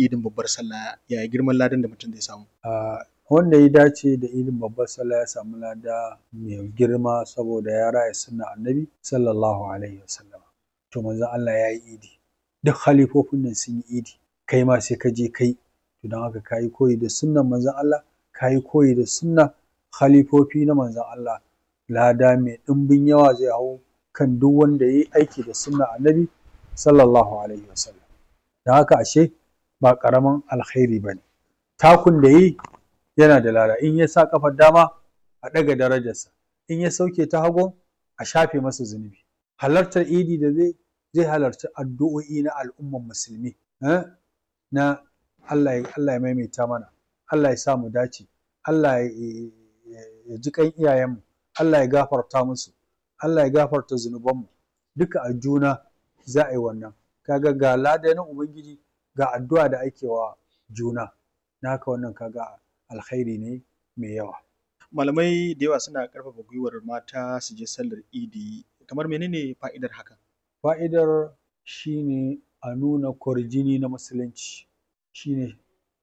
idin babbar sallah yaya girman ladan da mutum zai samu a wanda ya dace da idin babbar sallah ya samu lada mai girma saboda ya raya sunna annabi sallallahu alaihi wasallam to manzon Allah ya yi idi duk halifofin nan sun yi idi kai ma sai ka je kai to don haka ka yi koyi da sunnan manzon Allah ka yi koyi da sunna khalifofi na manzon Allah lada mai ɗimbin yawa zai hau kan duk wanda ya yi aiki da sunna annabi sallallahu alaihi wasallam don haka ashe ba ƙaramin alkhairi ba ne takun da yi yana da lada in ya sa ƙafar dama a ɗaga darajarsa in ya sauke ta hagu a shafe masa zunubi halartar idi da zai zai halarci addu'o'i na al'umman musulmi na Allah ya Allah ya maimaita mana Allah ya sa mu dace Allah ya ji kan iyayenmu Allah ya gafarta musu Allah ya gafarta zunubanmu duka a juna za a yi wannan kaga ga lada na ubangiji ga addu'a da ake wa juna na haka wannan kaga alkhairi ne mai yawa malamai da yawa suna ƙarfafa gwiwar mata su je sallar idi kamar menene fa'idar haka fa'idar shine a nuna kwarjini na musulunci shine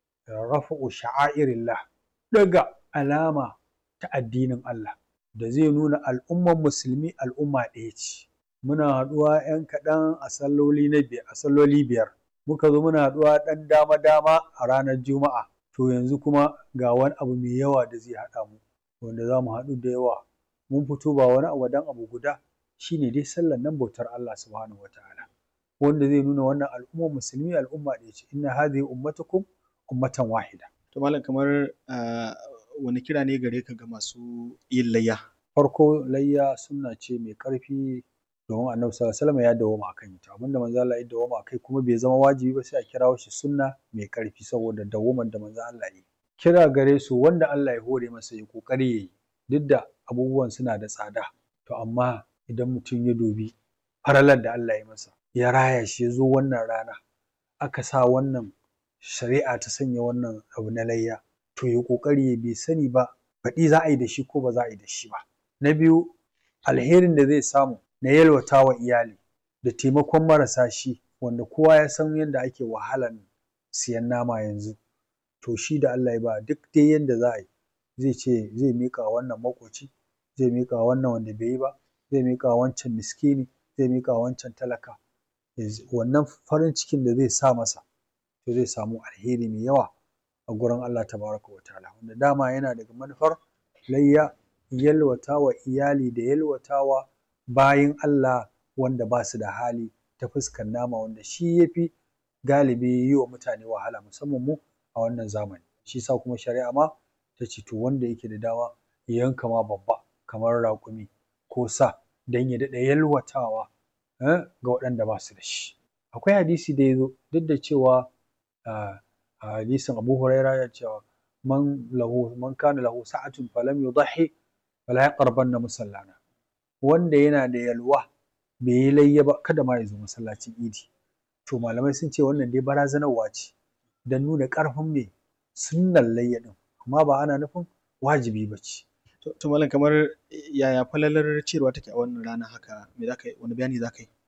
rafa'u sha'airillah daga alama ta addinin Allah da zai nuna al'umman musulmi al'umma ɗaya ce muna haɗuwa 'yan kaɗan a salloli na biyar a salloli biyar muka zo muna haɗuwa ɗan dama dama a ranar juma'a to yanzu kuma ga wani abu mai yawa da zai haɗa mu wanda za mu haɗu da yawa mun fito ba wani abu dan abu guda shine dai sallar nan bautar Allah subhanahu wataala wanda zai nuna wannan al'ummar musulmi al'umma ɗaya ce inna hadhihi ummatukum ummatan wahida to malam kamar wani kira ne gare ka ga masu yin layya farko layya sunna ce mai ƙarfi domin annabi sallallahu alaihi wasallam ya dawoma akan ita abinda manzo Allah ya dawoma akai kuma bai zama wajibi ba sai a kirawo shi sunna mai ƙarfi saboda dawoman da manzo Allah ya kira gare su wanda Allah ya hore masa ya kokari yayi duk da abubuwan suna da tsada to amma idan mutum ya dubi faralar da Allah ya masa ya raya shi ya zo wannan rana aka sa wannan shari'a ta sanya wannan abu na layya to ya kokari ya bai sani ba baɗi za a yi da shi ko ba za a yi da shi ba na biyu alherin da zai samu na yalwata wa iyali da taimakon marasa shi wanda kowa ya san yadda ake wahalan siyan nama yanzu to shi da Allah ya ba duk dai yadda za a yi zai ce zai miƙa wannan maƙoci zai miƙa wannan wanda bai yi ba zai miƙa wancan miskini zai miƙa wancan talaka wannan farin cikin da zai sa masa to zai samu alheri mai yawa a gurin Allah tabaraka wa ta'ala wanda dama yana daga manufar layya yalwata wa iyali da yalwata wa bayin Allah wanda ba su da hali ta fuskar nama wanda shi ya fi galibi yi wa mutane wahala musamman mu a wannan zamani shi sa kuma shari'a ma ta ce to wanda yake da dama ya yanka ma babba kamar raƙumi ko sa don ya daɗa yalwatawa ga waɗanda ba su da shi akwai hadisi da ya zo duk da cewa a hadisin Abu Huraira ya cewa man lahu man kana lahu sa'atun falam yudhi fala yaqrabanna musallana wanda yana da yalwa bai yi layya ba kada ma ya zo masallacin idi to malamai sun ce wannan dai barazanarwa ce don nuna ƙarfin mai sunnan layya din amma ba ana nufin wajibi ba ce to malam kamar yaya falalar cewa take a wannan rana haka me zaka yi wani bayani zaka yi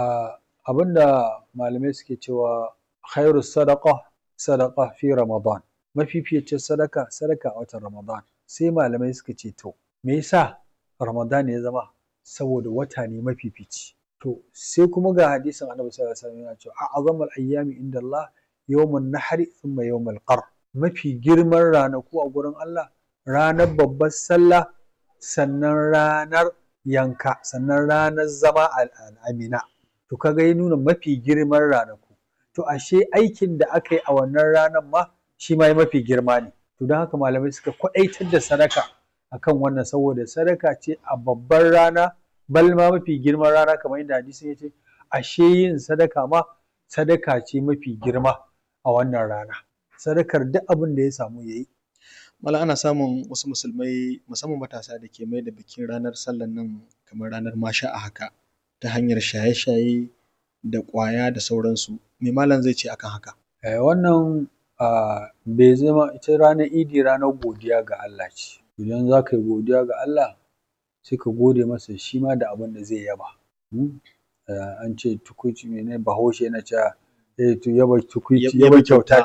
abinda malamai suke cewa khairu sadaqa sadaqa fi ramadan mafificin sadaka sadaka a watan ramadan sai malamai suka ce to me yasa ramadan ya zama saboda wata ne mafifici to sai kuma ga hadisin annabi sallallahu alaihi wasallam yana cewa a'zamul ayyami inda Allah yawmun nahri thumma yawmul qar mafi girman ranaku a gurin Allah ranar babbar sallah sannan ranar yanka sannan ranar zama al'amina to kaga ya nuna mafi girman ranaku to ashe aikin da aka yi a wannan ranar ma shi ma mafi girma ne to don haka malamai suka kwaɗaitar da sadaka akan wannan saboda sadaka ce a babbar rana bal ma mafi girman rana kamar yadda hadisin ya ce ashe yin sadaka ma sadaka ce mafi girma a wannan rana sadakar duk abin da ya samu ya yi Mala ana samun wasu musulmai musamman matasa da ke mai da bikin ranar sallan nan kamar ranar masha a haka ta hanyar shaye-shaye da ƙwaya da sauransu me malam zai ce akan haka wannan bai zama ita ranar idi ranar godiya ga Allah ce idan za ka yi godiya ga Allah sai ka gode masa shi ma da abin da zai yaba an ce tukuici mene bahaushe yana cewa yaba tukuici yaba kyauta